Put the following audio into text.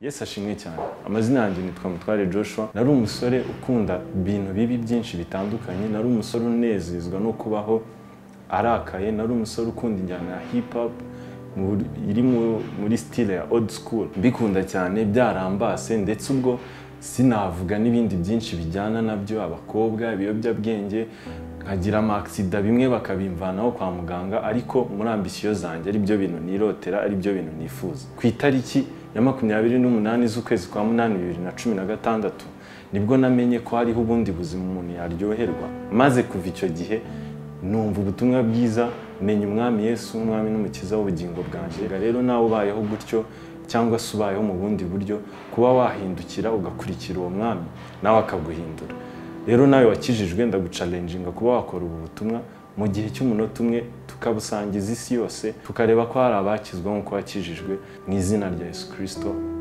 yesi ashimwe cyane amazina yanjye nitwa mutware joshua nari umusore ukunda ibintu bibi byinshi bitandukanye nari umusore unezezwa no kubaho arakaye nari umusore ukunda injyana ya hip hop muri- iri mu- muri style ya old school mbikunda cyane byarambase ndetse ubwo sinavuga n'ibindi byinshi bijyana nabyo abakobwa ibiyobyabwenge nkagira amakisida bimwe bakabimvanaho kwa muganga ariko muri ambisiyo zanjye ari byo bintu nirotera ari byo bintu nifuza ku itariki ya makumyabiri n'umunani z'ukwezi kwa munani bibiri na cumi na gatandatu nibwo namenye ko hariho ubundi buzima umuntu yaryoherwa maze kuva icyo gihe numva ubutumwa bwiza menya umwami yesu umwami n'umukiza w'ubugingo bwanjye Reka rero nawe ubayeho gutyo cyangwa se ubayeho mu bundi buryo kuba wahindukira ugakurikira uwo mwami nawe akaguhindura rero nawe wakijijwe ndagucalenjinga kuba wakora ubu butumwa mu gihe cy'umunota umwe tukabusangiza isi yose tukareba ko hari abakizwa nk'uko wakijijwe mu izina rya yesu kirisito